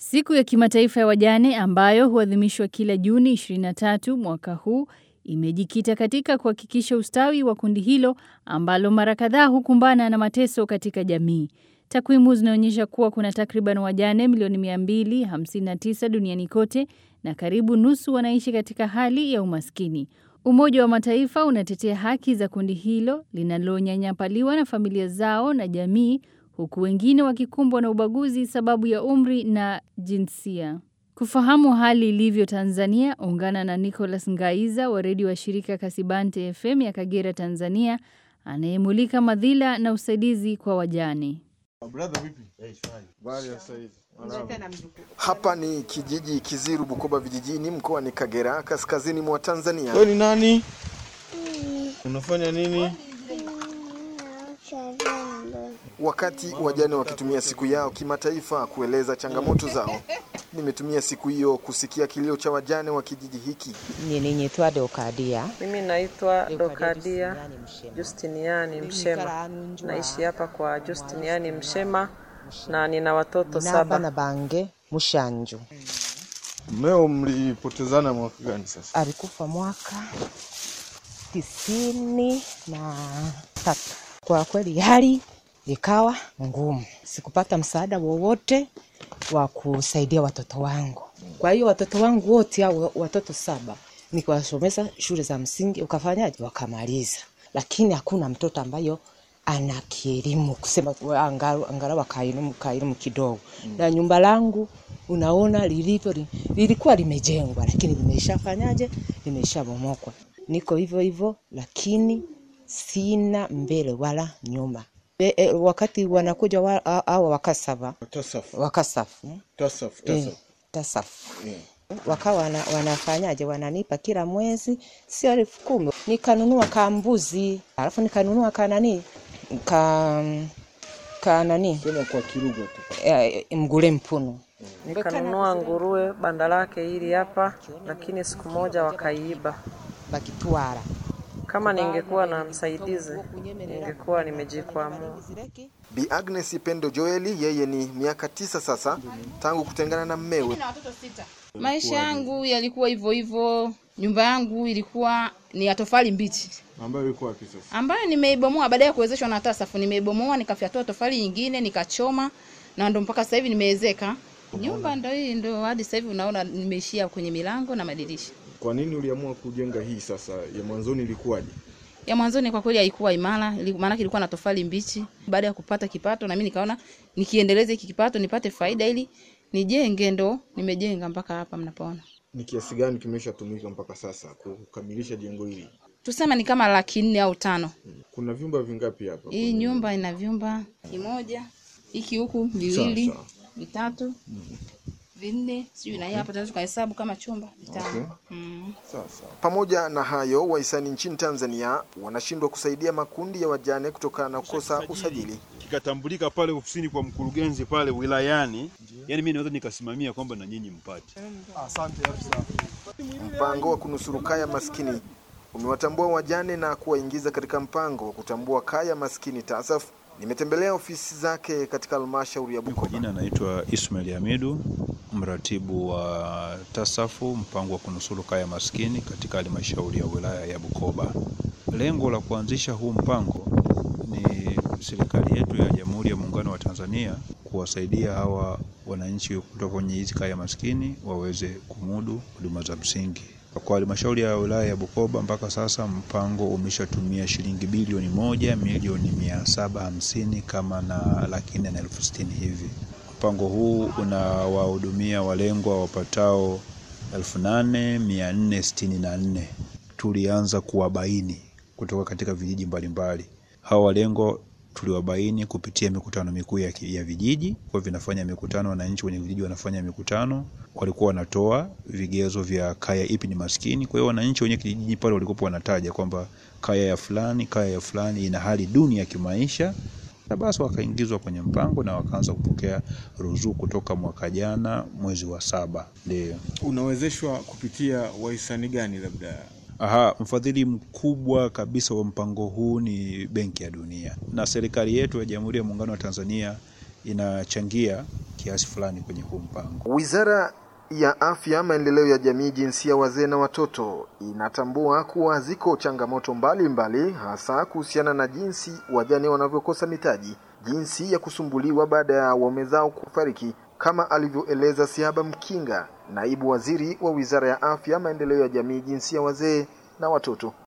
Siku ya kimataifa ya wajane ambayo huadhimishwa kila Juni 23 mwaka huu imejikita katika kuhakikisha ustawi wa kundi hilo ambalo mara kadhaa hukumbana na mateso katika jamii. Takwimu zinaonyesha kuwa kuna takriban wajane milioni 259 duniani kote na karibu nusu wanaishi katika hali ya umaskini. Umoja wa Mataifa unatetea haki za kundi hilo linalonyanyapaliwa na familia zao na jamii huku wengine wakikumbwa na ubaguzi sababu ya umri na jinsia. Kufahamu hali ilivyo Tanzania, ungana na Nicholas Ngaiza wa redio wa shirika Kasibante FM ya Kagera, Tanzania, anayemulika madhila na usaidizi kwa wajane. Hapa ni kijiji Kiziru, Bukoba vijijini, mkoani Kagera, kaskazini mwa Tanzania. Wewe ni nani? Unafanya nini? Wakati wajane wakitumia siku yao kimataifa kueleza changamoto zao, nimetumia siku hiyo kusikia kilio cha wajane wa kijiji hiki. Ninaitwa Dokadia. Mimi naitwa Dokadia Justiniani Mshema, naishi hapa kwa Justiniani Mshema na nina watoto Naba saba. na bange Mushanju. Mmeo mlipotezana mwaka gani sasa? Alikufa mwaka tisini na tatu. Kwa kweli hali ikawa ngumu, sikupata msaada wowote wa kusaidia watoto wangu. Kwa hiyo watoto wangu wote hao watoto saba nikiwasomesa shule za msingi, ukafanyaje? Wakamaliza, lakini hakuna mtoto ambayo ana kielimu kusema angalau angalau akaelimu kaelimu kidogo mm. na nyumba langu unaona lilivyo li- lilikuwa limejengwa lakini limeshafanyaje limeshabomokwa niko hivyo hivyo lakini sina mbele wala nyuma e, e, wakati wanakuja wa- a- hawa wakasava Tasafu. wakasafu Tasafu, eh, tasafu. tasafu Yeah. wakawa wana, wanafanyaje wananipa kila mwezi sio elfu kumi nikanunua kambuzi alafu nikanunua kanani ka ka nani Sema kwa Kiruga tu. eh, mgule mpunu Nikanunua nguruwe banda lake hili hapa, lakini siku moja wakaiiba. bakitwara Kama ningekuwa na msaidizi, ningekuwa nimejikwamua. Bi Agnes Pendo Joeli, yeye ni miaka tisa sasa tangu kutengana na mmewe. Maisha yangu yalikuwa hivyo hivyo. Nyumba yangu ilikuwa ni ya tofali mbichi Ambayo iko wapi sasa? ambayo nimeibomoa baada ya kuwezeshwa na TASAF. Nimeibomoa nikafyatua tofali nyingine nikachoma, na ndo mpaka sasa hivi nimeezeka. Nyumba ndo hii ndo hadi sasa hivi unaona nimeishia kwenye milango na madirisha. Kwa nini uliamua kujenga hii sasa? Ya mwanzoni ilikuwaje? Ya mwanzoni kwa kweli haikuwa imara, ili- maanake ilikuwa na tofali mbichi. Baada ya kupata kipato, na mimi nikaona nikiendeleza hiki kipato nipate faida ili nijenge, ndo nimejenga mpaka hapa mnapoona. Ni kiasi gani kimeshatumika mpaka sasa kukamilisha jengo hili? Tuseme ni kama laki nne au tano. Kuna vyumba vingapi hapa? Hii nyumba ina vyumba kimoja, hiki huku viwili, Sawa, sawa. vitatu, vinne, sijui na hii hapa tunaweza tukahesabu kama chumba vitano. Okay. Mm. Sawa sawa. Pamoja na hayo, wahisani nchini Tanzania wanashindwa kusaidia makundi ya wajane kutokana na kukosa usajili. kikatambulika pale ofisini kwa mkurugenzi pale wilayani, yani mimi naweza nikasimamia kwamba na nyinyi mpate. Mpango wa kunusuru kaya maskini umewatambua wajane na kuwaingiza katika mpango wa kutambua kaya maskini TASAF. Nimetembelea ofisi zake katika halmashauri ya Kwa Bukoba. jina naitwa Ismail Hamidu, mratibu wa TASAFU mpango wa kunusuru kaya maskini katika halmashauri ya wilaya ya Bukoba. Lengo la kuanzisha huu mpango ni serikali yetu ya Jamhuri ya Muungano wa Tanzania kuwasaidia hawa wananchi kutoka kwenye hizi kaya maskini waweze kumudu huduma za msingi. Kwa halmashauri ya wilaya ya Bukoba mpaka sasa mpango umeshatumia shilingi bilioni moja milioni mia saba hamsini kama na laki nne na elfu sitini hivi. Mpango huu unawahudumia walengwa wapatao elfu nane mia nne sitini na nne. Tulianza kuwabaini kutoka katika vijiji mbalimbali. Hawa walengwa tuliwabaini kupitia mikutano mikuu ya, ki- ya vijiji kwa vinafanya mikutano, wananchi wenye vijiji wanafanya mikutano, walikuwa wanatoa vigezo vya kaya ipi ni maskini. Kwa hiyo wananchi wenye kijiji pale walikuwa wanataja kwamba kaya ya fulani, kaya ya fulani ina hali duni ya kimaisha, na basi wakaingizwa kwenye mpango na wakaanza kupokea ruzuku kutoka mwaka jana mwezi wa saba. Ndio. Unawezeshwa kupitia wahisani gani labda? Aha, mfadhili mkubwa kabisa wa mpango huu ni Benki ya Dunia na serikali yetu ya Jamhuri ya Muungano wa Tanzania inachangia kiasi fulani kwenye huu mpango. Wizara ya Afya, Maendeleo ya Jamii, Jinsia, Wazee na Watoto inatambua kuwa ziko changamoto mbalimbali mbali, hasa kuhusiana na jinsi wajane wanavyokosa mitaji, jinsi ya kusumbuliwa baada ya waume zao kufariki, kama alivyoeleza Siaba Mkinga, naibu waziri wa Wizara ya Afya, Maendeleo ya Jamii, Jinsia, Wazee na Watoto.